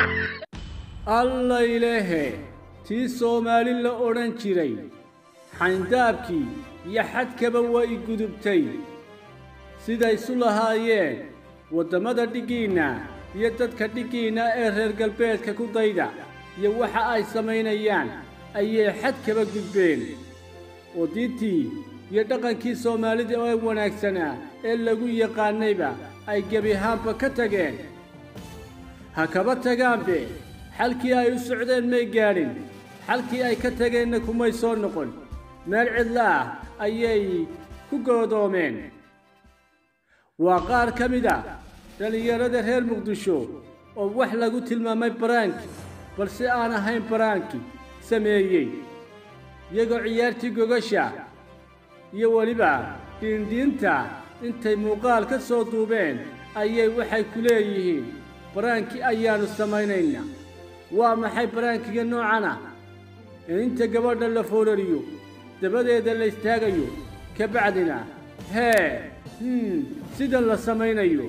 allaylehe tii soomaali la odhan jiray xayndaabkii iyo xadkaba waa i gudubtay sidaysu lahaayeen waddamada dhiggiinna iyo dadka dhiggiinna ee reer galbeedka ku dayda iyo waxa ay samaynayaan ayay xadkaba gudbeen oo diintii iyo dhaqankii soomaalida ee wanaagsanaa ee lagu yaqaanayba ay gebi ahaanba ka tageen ha kaba tagaanbe xalkii ay u socdeen may gaadhin xalkii ay ka tageenna kumay soo noqon meel cidla ah ayay ku goodoomeen waa qaar ka mid a dhallinyarada reer muqdisho oo wax lagu tilmaamay baraanki balse aan ahayn baraanki sameeyey iyagoo ciyaartii gogasha iyo weliba dhiindhiinta intay muuqaal ka soo duubeen ayay waxay ku leeyihiin baraankii ayaannu samaynaynaa waa maxay baraankiga noocan ah ee inta gabadha la foorariyo dabadeeda la istaagayo ka bacdina hee hmm sidan la samaynayo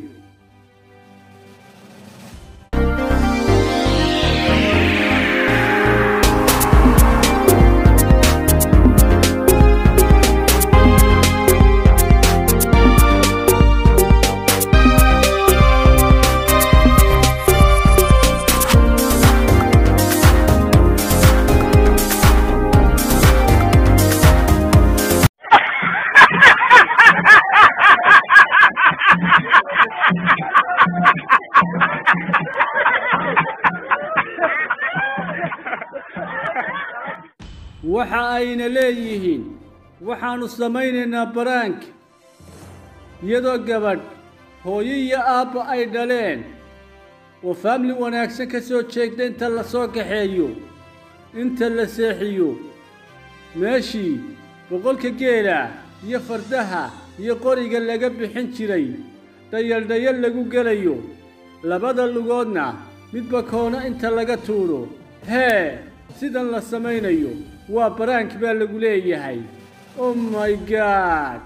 waxa ayna leeyihiin waxaannu samaynaynaa baraanka iyadoo gabadh hooyo iyo aabba ay dhaleen oo faamili wanaagsan ka soo jeegta inta la soo kaxeeyo inta la seexiyo meeshii boqolka geela iyo fardaha iyo qoriga laga bixin jiray dhayaldhayal lagu gelayo labada lugoodna midba koona inta laga tuuro hee sidan la samaynayo waa baraank baa lagu leeyahay oh my god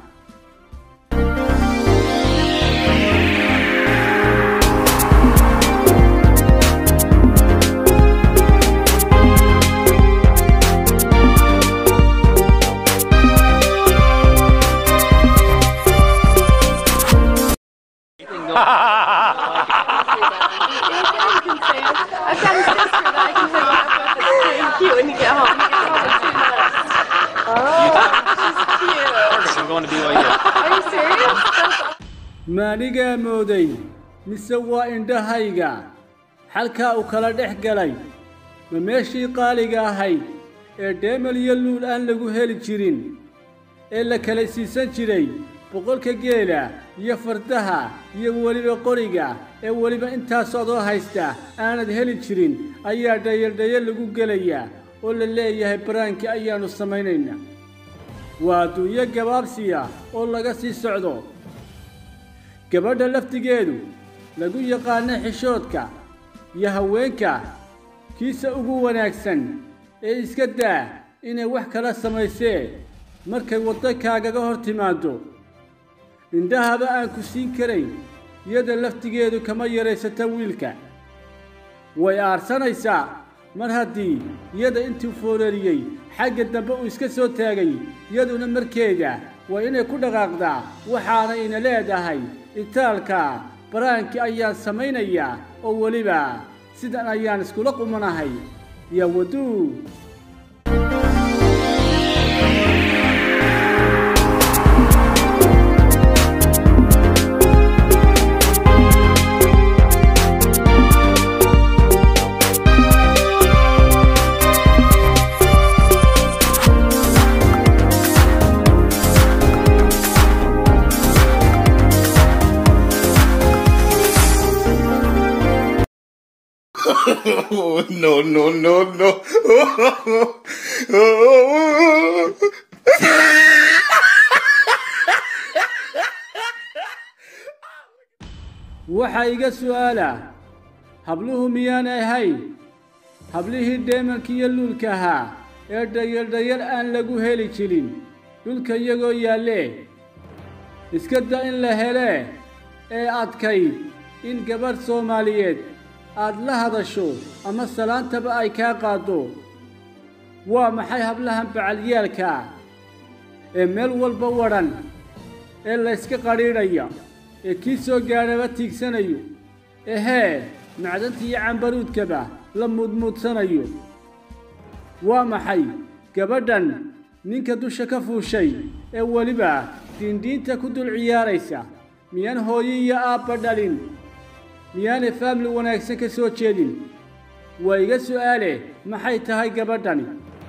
I've got a sister that I can hook you up with that's pretty cute when you get home. You get home and see that. Oh, she's cute. I'm going to BYU. Are you serious? That's awesome. maanigaa mooday mise waa indhahayga xalkaa uu kala dhex galay ma meeshii qaaliga ahayd ee dheemal iyo luul aan lagu heli jirin ee la kala siisan jiray boqolka geela iyo fardaha iyo weliba qoriga ee weliba intaas adoo haysta aanad heli jirin ayaa dhayaldhayal lagu gelayaa oo la leeyahay baraankii ayaannu samaynaynaa waa adduunyo gabaabsiya oo laga sii socdo gabadha laftigeedu lagu yaqaano xishoodka iyo haweenka kiisa ugu wanaagsan ee iska daa inay wax kala samaysee markay waddankaagaga hor timaaddo indhahaba aan ku siin karayn iyada laftigeedu kama yaraysata wiilka way aarsanaysaa mar haddii iyada intuu foorariyey xagga dambe uu iska soo taagay iyaduna markeeda waa inay ku dhaqaaqdaa waxaana ina leedahay itaalka baraankii ayaan samaynayaa oo weliba sidan ayaan iskula qumanahay yaa waduu Oh, no, no, no, no. waxaa iga su'aala habluhu miyaanay ahayn hablihii dheemanka iyo luulka ahaa ee dhayaldhayal aan lagu heli jirin dhulka iyagoo yaallee iska da in la helee ee adkayd in gabadh soomaaliyeed aad la hadasho ama salaantaba ay kaa qaaddo waa maxay hablahan bacalyaalkaa ee meel walba wadhan ee layska qadhiidhaya ee kii soo gaadhaba tiigsanayo ehee macdanta iyo cambaruudkaba la muudmuudsanayo waa maxay gabadhan ninka dusha ka fuushay ee weliba diindhiinta ku dul ciyaaraysa miyaan hooyo iyo aabba dhalin miyaanay faamili wanaagsan ka soo jeedin waa iga su'aale maxay tahay gabadhani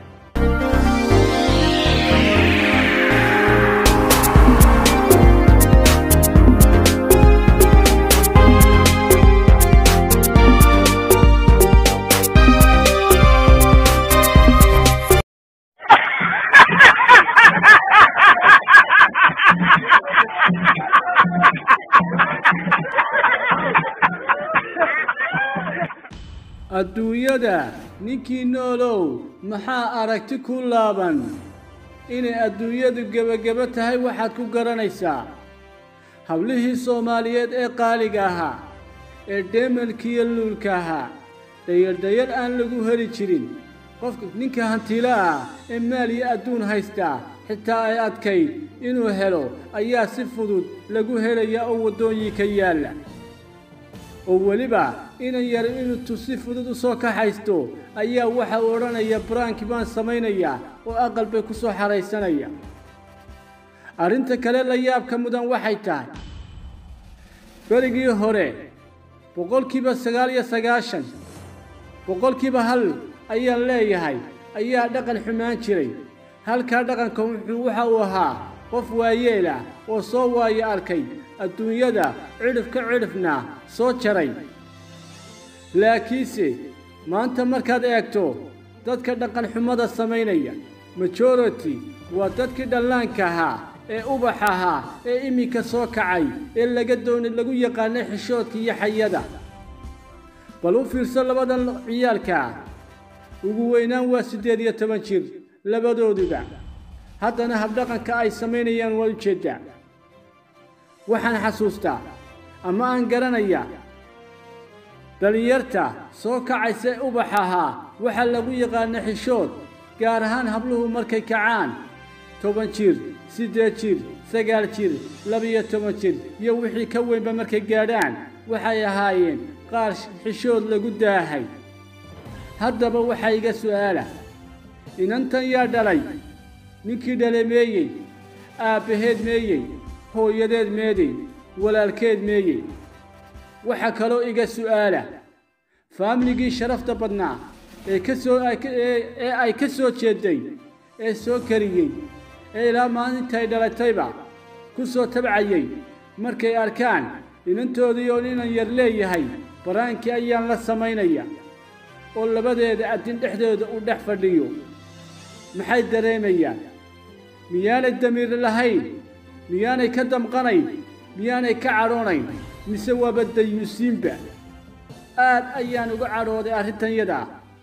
adduunyada ninkii noolow maxaa aragti ku laaban inay adduunyadu gebagebo tahay waxaad ku garanaysaa hablihii soomaaliyeed ee qaaliga ahaa ee dheemalkiiyo luulka ahaa dhayardhayar aan lagu heli jirin qofka ninka hantiilo ah ee maal iyo adduun haystaa xitaa ay adkayd inuu helo ayaa si fudud lagu helayaa oo waddooyinka yaalla oo weliba inan yar inuu si fudud u soo kaxaysto ayaa waxa uu odhanaya baraanki baan samaynayaa oo aqal bay ku soo xaraysanaya arrinta kale la yaabka mudan waxay tahay berigii hore boqolkiiba sagaal iyo sagaashan boqolkiiba hal ayaan leeyahay ayaa dhaqan xumaan jiray halkaa dhaqanka wuxuu waxa uu ahaa qof waayeel ah oo soo waayo arkay adduunyada cidhif ka cidhifna soo jaray laakiinse maanta markaad eegto dadka dhaqan xumada samaynaya majority waa dadkii dhallaanka ahaa ee ubax ahaa ee iminka soo kacay ee laga doonay lagu yaqaanay xishoodka iyo xayada bal u fiirso labadan ciyaalkaa ugu weynaan waa siddeed iyo toban jir labadooduba haddana habdhaqanka ay samaynayaan waa ujeeddaa waxaan xasuustaa ama aan garanaya dhallinyarta soo kacaysa ee ubax ahaa waxaa lagu yaqaana xishood gaar ahaan habluhu markay kacaan toban jir siddeed jir sagaal jir labiyo toban jir iyo wixii ka weynba markay gaadhaan waxay ahaayeen qaar xishood lagu daahay haddaba waxaa iga su'aala inantan yaa dhalay ninkii dhale meeyey aabbaheed meeyey hooyadeed meedey walaalkeed meeyey waxaa kaloo iga su'aala faamligii sharafta badnaa ee ka soo ee ay ka soo jeeday ee soo kariyey ee ilaa maalintay dhalatayba ku soo tabcayey markay arkaan inantoodii oo inan yar leeyahay baraankii ayaan la samaynaya oo labadeeda addin dhexdooda uu dhex fadhiyo maxay dareemayaan miyaanay damiir lahayn miyaanay ka damqanayn miyaanay ka cadhoonayn mise waaba dayuusiinba aad ayaan uga cadhooday arrintan yadaa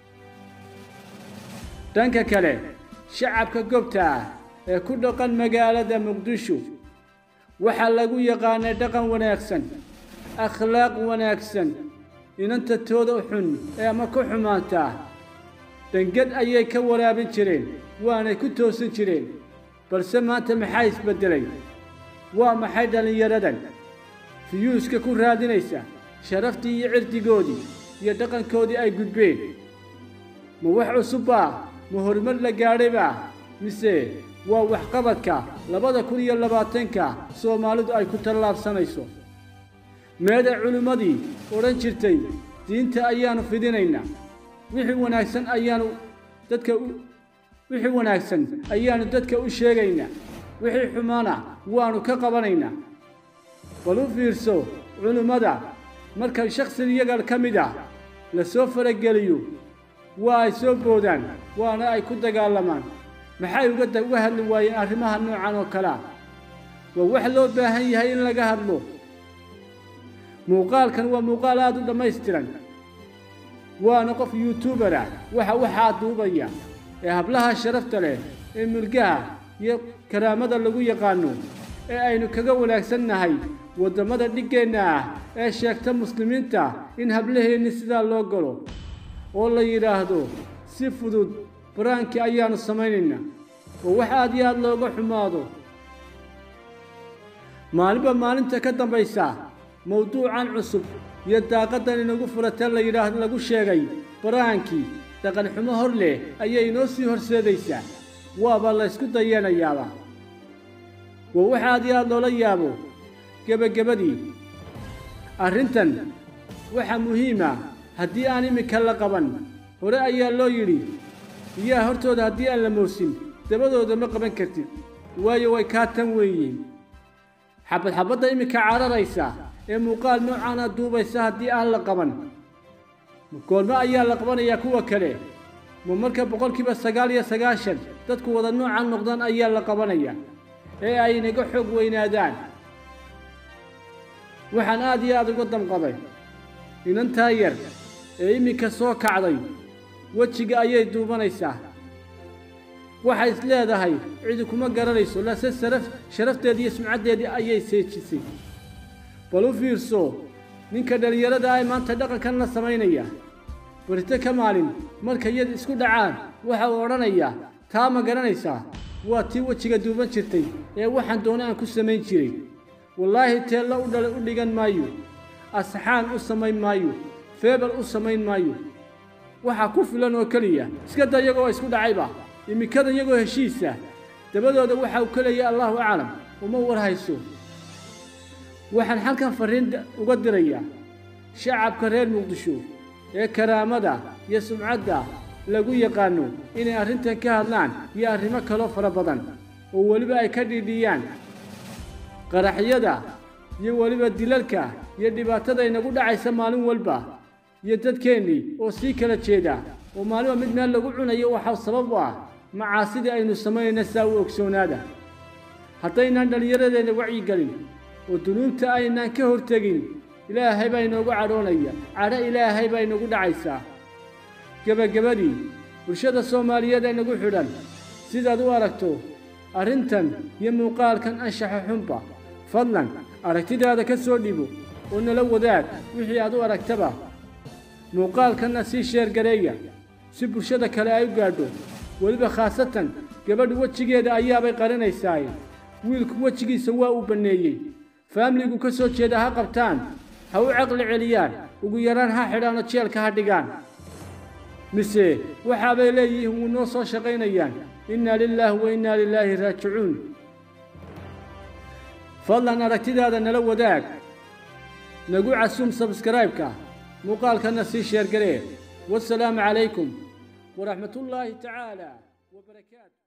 dhanka kale shacabka gobta ah ee ku dhaqan magaalada muqdisho waxaa lagu yaqaanay dhaqan wanaagsan akhlaaq wanaagsan inanta tooda xun ee ama ku xumaantaa dhangad ayay ka waraabin jireen waanay ku toosin jireen balse maanta maxaa isbeddelay waa maxay dhallinyaradan fiyuuska ku raadinaysa sharaftii iyo cirdigoodii iyo dhaqankoodii ay gudbeen ma wax cusubbaa ma horumar la gaadhaybaa mise waa waxqabadka labada kun iyo labaatanka soomaalidu ay ku tallaabsanayso meeda culimmadii odhan jirtay diinta ayaannu fidinaynaa wixii wanaagsan ayaanu dadka wixii wanaagsan ayaannu dadka u sheegaynaa wixii xumaana waannu ka qabanaynaa bal u fiirso culimmada marka shakhsi iyaga ka mid ah la soo farageliyo waa ay soo boodaan waana ay ku dagaalamaan maxay uga uga hadli waayeen arrimaha noocan oo kalea waa wax loo baahan yahay in laga hadlo muuqaalkan waa muuqaal aada u dhammaystiran waana qof youtuber ah waxa waxaa duubaya ee hablaha sharafta leh ee mulgaha iyo karaamada lagu yaqaano ee aynu kaga wanaagsannahay waddamada dhiggeenna ah ee sheegta muslimiinta in hablaheenni sidaa loo galo oo la yidhaahdo si fudud baraankii ayaannu samaynaynaa oo wax aad iyo aad looga xumaado maalinba maalinta ka dambaysa mawduucan cusub iyo daaqaddan inagu furatee la yidhaahdo lagu sheegay baraankii dhaqanxumo hor leh ayay inoo sii horseedaysaa waaba la ysku dayeenayaaba waa wax aad iyo aad loola yaabo gebagabadii arrintan waxaa muhiima haddii aan iminka la qaban hore ayaa loo yidhi biyaha hortooda haddii aan la moosin dabadooda ma qaban kartid waayo way kaa tan weeyiin xabad xabadda iminka cararaysa ee muuqaal noocaana duubaysa haddii aan la qaban goolmo ayaa la qabanayaa kuwa kale ma marka boqolkiiba sagaal iyo sagaashan dadku wada noocan noqdaan ayaa la qabanayaa ee ay naga xoog weynaadaan waxaan aad iyo aad uga damqaday inantaa yar ee iminka soo kacday wejiga ayay duubanaysaa waxay is leedahay cidi kuma garanayso lase saraf sharafteedii iyo sumcaddeedii ayay seejisay bal u fiirso ninka dhallinyarada ah maanta dhaqankan la samaynaya barito ka maalin marka iyad isku dhacaan waxa uu odhanayaa taa ma garanaysaa waa tii wejiga duuban jirtay ee waxaan doona aan ku samayn jiray wallaahi teella u dhala u dhigan maayo asxaan u samayn maayo feebal u samayn maayo waxaa ku filan oo keliya iska da iyagoo isku dhacayba imikada iyagoo heshiisa dabadooda waxa uu keleeya allahu aclam uma war hayso waxaan halkan farriin uga dirayaa shacabka reer muqdisho ee karaamada iyo sumcadda lagu yaqaanno inay arrintan ka hadlaan iyo arrimo kaloo fara badan oo weliba ay ka dhiidhiyaan qaraxyada iyo weliba dilalka iyo dhibaatada inagu dhacaysa maalin walba iyo dadkeennii oo sii kala jeeda oo maalinba mid meel lagu cunayo waxaa sabab u ah macaasidii aynu samaynayna saa u ogsoonaada haddaynaan dhallinyaradeenna wacyigelin oo dunuubta aynaan ka hortegin ilaahay baa inoogu cadhoonaya cadho ilaahay baa inagu dhacaysaa gebagabadii bulshada soomaaliyeed ee nagu xidhan sidaad u aragto arrintan iyo muuqaalkan anshaxa xunba fadlan aragtidaada ka soo dhibo oo nala wadaag wixii aad u aragtaba muuqaalkanna sii sheergareeya si bulshada kale ay u gaadho weliba khaasatan gabadhu wejigeeda ayaabay qarinaysaaye wiilku wejigiisa waa uu banneeyey faamiligu ka soo jeeda ha qabtaan ha u caqli celiyaan ugu yaraan ha xidhaan oo jeelka ha dhigaan mise waxaabay leeyihiin wuu noo soo shaqaynayaan innaa lilaahi wa innaa lilaahi raajicuun fadlan aragtidaada nala wadaag nagu casuum sabskraibka muuqaalkanna sii sheergaree wasalaamu calaykum waraxmatullaahi tacaala wabarakaatu